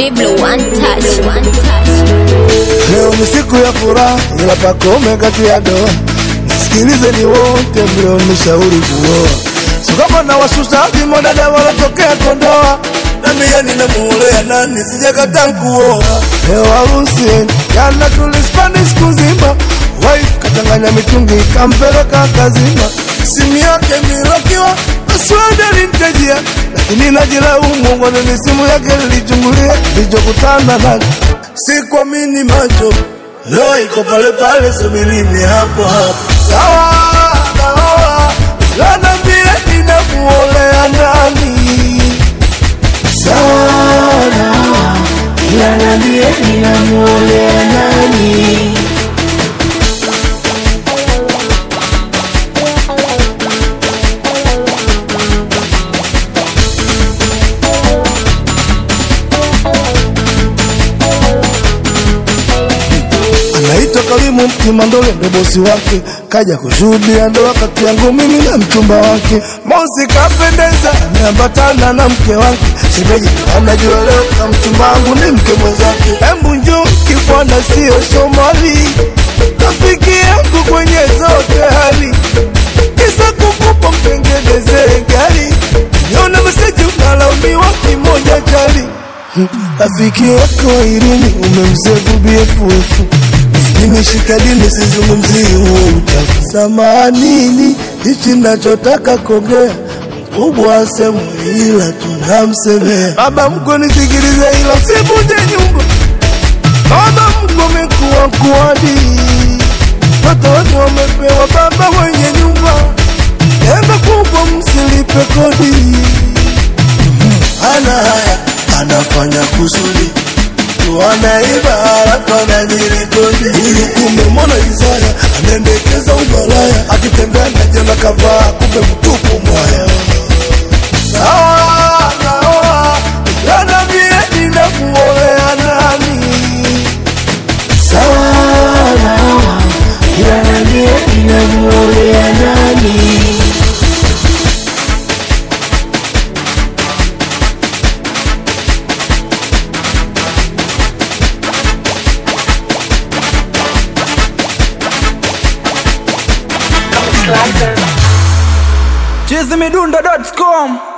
Diblo one touch. One touch. Leo ni siku ya furaha, ila pakome kati ya doa. Nisikilizeni wote mlionishauri kuoa, so kama na wasusa vimodada walotokea Kondoa, na mie ninamuolea nani, sijakataa kuoa. Leo harusi jana tulispani siku nzima, wife katanganya mitungi kampeleka kazima, simu yake milokiwa Password alinitajia, lakini najilaumu kwa nini simu yake nilichungulia. Nilichokutana nacho sikuamini macho, leo iko pale pale, subirini hapo hapo. Sawa, naoa ila niambie ninamuolea nani? Sawa, naoa ila niambie ninamuolea nani? anaitwa Karimu Kimandole, ndo bosi wake, kaja kushuhudia ndoa kati yangu mimi na mchumba wake. Mosi kapendeza, ameambatana na mke wake, shemeji ndo anajua leo na mchumba wangu ni mke mwenzake. Embu njoo kibwana, sio Shomali, rafiki yangu kwenye zote hali, kisa kukupa mtengenezee gari, niona meseji unalaumiwa kimoja chali rafiki wako Irini umemsevu BFF, nimeshika dini sizungumzii huo uchafu. Samanini, hichi nachotaka kuongea mkubwa semu, ila tunamsemea baba mkwe, nisikilize, ila usivunje nyumba. Baba mkwe amekuwa kuadi, watoto wamepewa baba mwenye nyumba, lengo kubwa msilipe kodi ana haya anafanya kusudi tu anaiba halafu anajirikodi. Huyu kumbe mwana Isaya anaendekeza umalaya, akitembea na jana kavaa, kumbe mtupu mwaya. Sawa, naoa ila niambie ninamuolea nani? Sawa, naoa ila niambie ninamuolea nani? chizimidundo.com